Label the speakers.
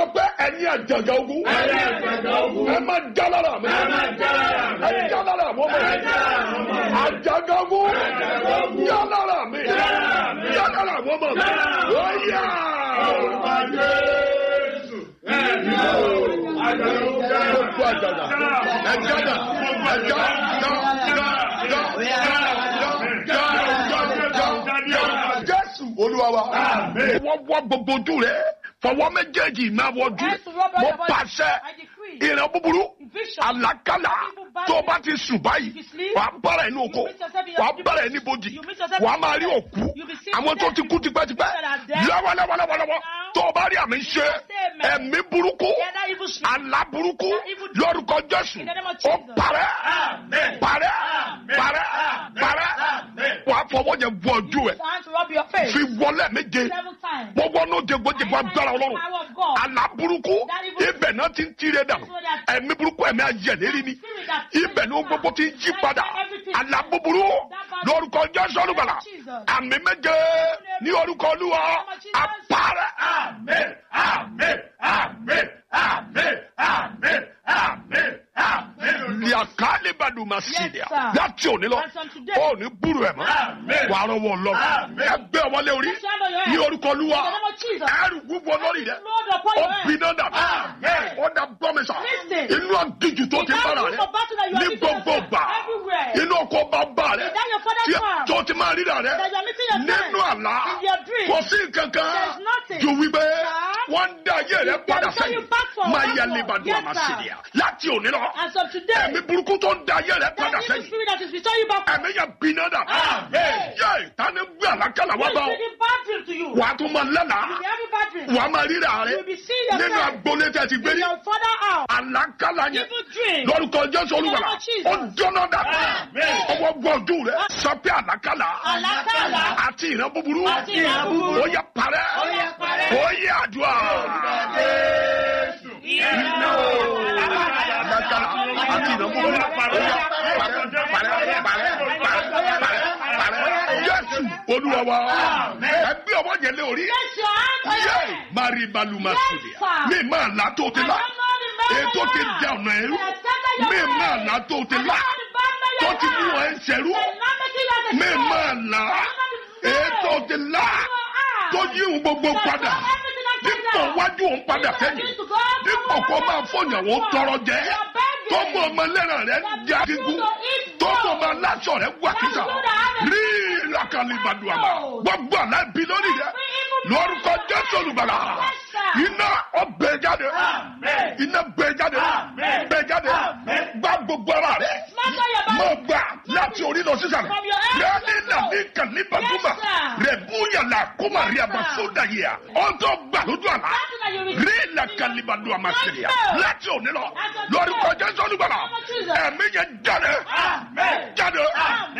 Speaker 1: sọ pé ẹ̀yin àjàgà ogun.
Speaker 2: Ẹ̀yin àjàgà ogun.
Speaker 1: ẹ máa já lára mi.
Speaker 2: Ẹ máa já lára mi.
Speaker 1: ẹ já lára àwọn ọmọ
Speaker 2: Ẹ
Speaker 1: mi.
Speaker 2: já lára àwọn ọmọ mi.
Speaker 1: àjàgà ogun.
Speaker 2: Àjàgà ogun.
Speaker 1: já lára mi.
Speaker 2: lára mi.
Speaker 1: já lára àwọn ọmọ mi.
Speaker 2: Já lára àwọn ọmọ mi.
Speaker 1: ó yá.
Speaker 2: Orúkọ Jésù. Ẹ̀mí o. Àjàgà ogun.
Speaker 1: gbogbo àjàgà. ẹ já dà. ẹ já já já já já já já já já. jésù olúwa wa.
Speaker 2: Àmín.
Speaker 1: wọ́n wọ́ gbogbo ojú rẹ̀ fọwọ́ méjèèjì máa wọ́jú
Speaker 3: Hands to rub on
Speaker 1: mo
Speaker 3: your body.
Speaker 1: pàṣẹ
Speaker 3: I decree.
Speaker 1: ìran búburú
Speaker 3: Vision.
Speaker 1: àlákàlà tó o bá ti sùn báyìí
Speaker 3: If you sleep,
Speaker 1: wàá bára ẹni oko
Speaker 3: you meet yourself in your-
Speaker 1: wàá bára ẹni bojì
Speaker 3: You meet yourself
Speaker 1: wàá
Speaker 3: in
Speaker 1: máa rí
Speaker 3: your-
Speaker 1: òkú
Speaker 3: You be seen
Speaker 1: àwọn tó
Speaker 3: dead.
Speaker 1: ti kú tipẹ́tipẹ́
Speaker 3: that are dead.
Speaker 1: lọ́wọ́lọ́wọ́lọ́wọ́
Speaker 3: Now.
Speaker 1: tó o bá rí àmì ṣe
Speaker 3: Amen.
Speaker 1: ẹ̀mí burúkú
Speaker 3: Yeah, that evil spirit.
Speaker 1: àlá burúkú
Speaker 3: That evil dream.
Speaker 1: lórúkọ jésù
Speaker 3: In the name of
Speaker 1: ó
Speaker 3: Jesus.
Speaker 1: parẹ́
Speaker 2: Amen.
Speaker 1: parẹ́
Speaker 2: Amen.
Speaker 1: parẹ́
Speaker 2: Amen.
Speaker 1: parẹ́
Speaker 2: Amen.
Speaker 1: wàá fọwọ́ yẹn bọ ojú ẹ̀
Speaker 3: It's time to rub your face.
Speaker 1: fi wọlé méje
Speaker 3: Seven times.
Speaker 1: mo wọnú jẹgbọjẹgbọ agbára ọlọ́run
Speaker 3: Power of God.
Speaker 1: àlá burúkú ibẹ̀ náà ti ń tirẹ̀ dànù ẹ̀mí burúkú ẹ̀mí ayẹ̀lérí ni ibẹ̀ ní gbogbo ti ń yí padà àlá búburú lórúkọ jésù olùgbàlà àmì méje ní orúkọ olúwa àpárẹ̀.
Speaker 2: Amen. Amen. Amen. Amen. Amen. Amen. Amen.
Speaker 1: liakali baduma sidia
Speaker 3: sir.
Speaker 1: láti òní lọ
Speaker 3: And from today.
Speaker 1: ó ní búrú ẹ mọ
Speaker 2: Amen.
Speaker 1: wà á rọwọ lọ
Speaker 2: Amen.
Speaker 1: ẹgbẹ wọlé orí
Speaker 3: Put your hand on your head.
Speaker 1: ní orúkọ olúwa
Speaker 3: In the name of Jesus.
Speaker 1: ẹrù wúwo lórí rẹ
Speaker 3: Lord upon
Speaker 1: ó
Speaker 3: your head.
Speaker 1: gbiná dà
Speaker 2: Amen.
Speaker 1: ó dà gbọmísà
Speaker 3: Listen.
Speaker 1: inú àdíjù tó ti
Speaker 3: In that
Speaker 1: bára
Speaker 3: room
Speaker 1: rẹ
Speaker 3: of battle that you are
Speaker 1: ní
Speaker 3: meeting
Speaker 1: gbogbo
Speaker 3: yourself
Speaker 1: gbà
Speaker 3: everywhere.
Speaker 1: inú ọkọ bàbá rẹ
Speaker 3: In that your father's
Speaker 1: tí
Speaker 3: farm.
Speaker 1: tó ti máa ríra rẹ
Speaker 3: That you are meeting yourself.
Speaker 1: nínú àlá
Speaker 3: In your dream.
Speaker 1: kò sí kankan
Speaker 3: There's nothing.
Speaker 1: ju wípé
Speaker 3: Sir.
Speaker 1: wọ́n ń dá ayé rẹ
Speaker 3: They
Speaker 1: padà
Speaker 3: will turn you
Speaker 1: sẹ́yìn
Speaker 3: back for
Speaker 1: máa
Speaker 3: one
Speaker 1: yẹ
Speaker 3: more.
Speaker 1: libadu
Speaker 3: Yes,
Speaker 1: àmàṣìlíà láti òní lọ
Speaker 3: As of today,
Speaker 1: ẹ̀mí burúkú tó ń da ayé rẹ
Speaker 3: that
Speaker 1: padà
Speaker 3: evil
Speaker 1: sẹ́yìn
Speaker 3: spirit that is returning you back.
Speaker 1: ẹ̀mí yẹn gbiná dà
Speaker 2: Amen.
Speaker 1: yé tani gbé àlákàlà wá
Speaker 3: Who
Speaker 1: bá
Speaker 3: is
Speaker 1: ọ
Speaker 3: bringing bad dream to you?
Speaker 1: wà á tún máa lẹ́nà
Speaker 3: You will every bad dream.
Speaker 1: wà á máa ríra rẹ
Speaker 3: You will be seeing yourself.
Speaker 1: nínú agboolé tẹ ti gbé
Speaker 3: In
Speaker 1: ní
Speaker 3: your father house.
Speaker 1: àlákàlà yẹn
Speaker 3: Evil dream.
Speaker 1: lórúkọ jésù olúwàlà
Speaker 3: Lord Jesus.
Speaker 1: ó jóná dà
Speaker 2: Amen.
Speaker 1: ọwọ́ gbọ́jú rẹ sọ pé àlákàlà
Speaker 3: Àlákàlà.
Speaker 1: àti ìran búburú
Speaker 3: Àti ìran búburú.
Speaker 1: ó yẹ parẹ́
Speaker 3: Ó yẹ parẹ́.
Speaker 1: ó yẹ àdúrà
Speaker 2: Jésù.
Speaker 3: Iná o.
Speaker 1: àlákàlà àti ìran búburú ó yẹ parẹ́ parẹ́ parẹ́ parẹ́ parẹ́ parẹ́ jésù olúwa wa ẹgbẹ́ ọwọ́ yẹn lé orí
Speaker 3: Place your hand on your
Speaker 1: yé
Speaker 3: head.
Speaker 1: mari baluma
Speaker 3: Yes,
Speaker 1: sùdìà
Speaker 3: sir.
Speaker 1: mi máa là tó ti
Speaker 3: I
Speaker 1: là
Speaker 3: don't know the man
Speaker 1: ètò
Speaker 3: you
Speaker 1: ti
Speaker 3: are.
Speaker 1: dẹ ọ̀nà ẹrú
Speaker 3: They extended your
Speaker 1: mi
Speaker 3: hand.
Speaker 1: máa là tó ti
Speaker 3: I don't
Speaker 1: là
Speaker 3: know the bad man you
Speaker 1: tó ti mú
Speaker 3: are.
Speaker 1: ẹ ń ṣẹrú
Speaker 3: They not making you as a
Speaker 1: mi
Speaker 3: slave.
Speaker 1: máa là
Speaker 3: They not
Speaker 1: ètò ti là tó yí ohun gbogbo padà dípò wájú òun padà sẹ́yìn dípò kó máa fọyàwó tọrọ jẹ tó mú ọmọ lẹ́ràn rẹ já gígùn tó mú ọmọ aláṣọ rẹ wà kíkà rí làkàlìbàdù àmà gbogbo àlábì lórí rẹ lórúkọ jésù olùbàlà iná ọbẹ jáde
Speaker 2: Amen.
Speaker 1: iná bẹ jáde
Speaker 2: Amen.
Speaker 1: bẹ jáde
Speaker 2: Amen.
Speaker 1: gbá gbogbo ara rẹ
Speaker 3: Smatter your body.
Speaker 1: mọ gbà láti orí lọ sísàlẹ̀
Speaker 3: From your head
Speaker 1: lẹ́ni
Speaker 3: to
Speaker 1: nàní kàlíbàdùmà
Speaker 3: Yes, sir.
Speaker 1: rẹ̀ búyàlà kọ́mà rí àbàsódà yìí à ọ̀dọ́ gbà lójú àlá
Speaker 3: That's what you receive.
Speaker 1: rí làkàlíbàdù àmàṣẹ̀lẹ̀
Speaker 3: Yes, sir.
Speaker 1: láti òní lọ
Speaker 3: As of
Speaker 1: lórúkọ
Speaker 3: today.
Speaker 1: jésù olùgbàlà
Speaker 3: Name of Jesus.
Speaker 1: ẹ̀mí yẹn jáde
Speaker 2: Amen.
Speaker 1: jáde
Speaker 2: Amen.